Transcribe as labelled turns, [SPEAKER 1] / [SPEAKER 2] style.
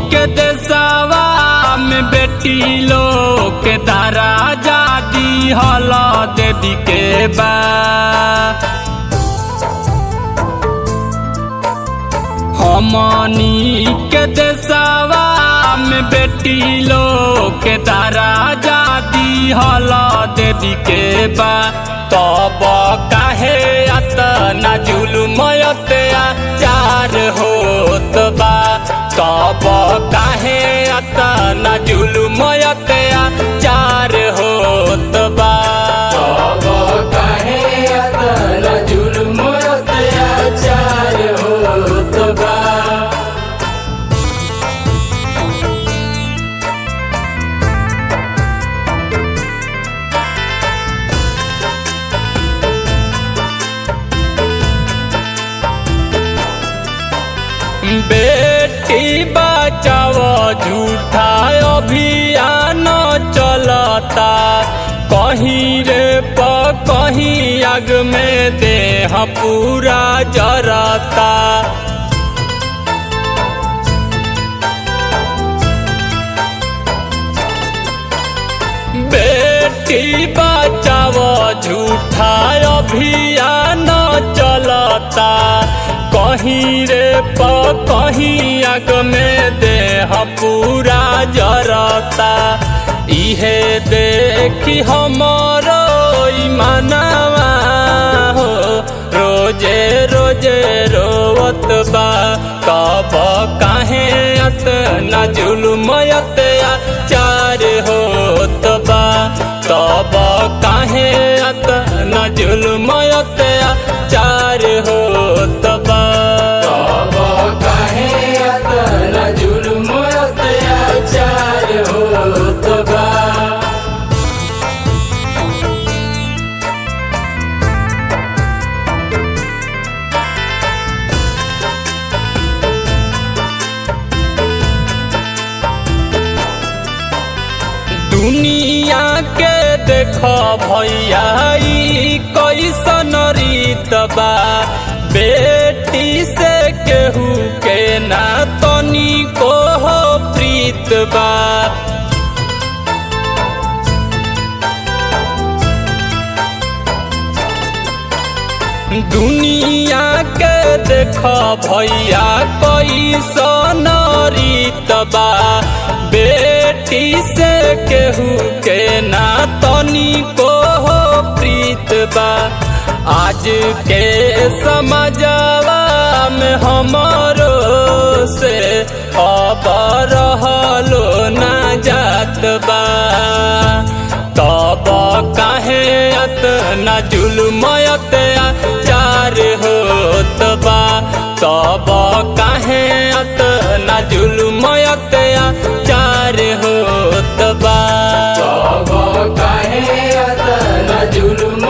[SPEAKER 1] के देशवा में बेटी लोग के दारा जादी हल देवी के बा हमनी के देशवा में बेटी लोग के दारा जादी हल देवी के बा तब काहे अतना जुलमयते चार होत बा तब काहे अतना जुलमयते चार होत बा
[SPEAKER 2] तब काहे अतना जुल्म अत्याचार होत बा
[SPEAKER 1] बेटी बचाओ झूठा अभियान चलता कहीं रे प कहीं आग में देह पूरा जरता बेटी बचाओ झूठा अभियान चलता कहीं रे प कहीं आग में देह पूरा जरता इहे देखी हमरो ईमानवा हो रोजे रोजे रोवत बा कब काहे अतना जुलमयत चार होत बा तब काहे अतना जुलमयत चार होत बा
[SPEAKER 2] तब काहे अतना जुल्म अत्याचार होत बा
[SPEAKER 1] दुनिया के देख भैया ई कैसन रीत बा बेटी से केहू के ना तनी को हो प्रीत बा दुनिया के देख भैया कैसन रीत बा बेटी से केहू के ना तनी को हो प्रीत बा आज के समझवा में हमारो से अब रहलो ना जात बा तब काहे अतना जुलमयत चार होत बा तब काहे अतना जुलमयत चार होत बा
[SPEAKER 2] तब काहे अतना जुल्म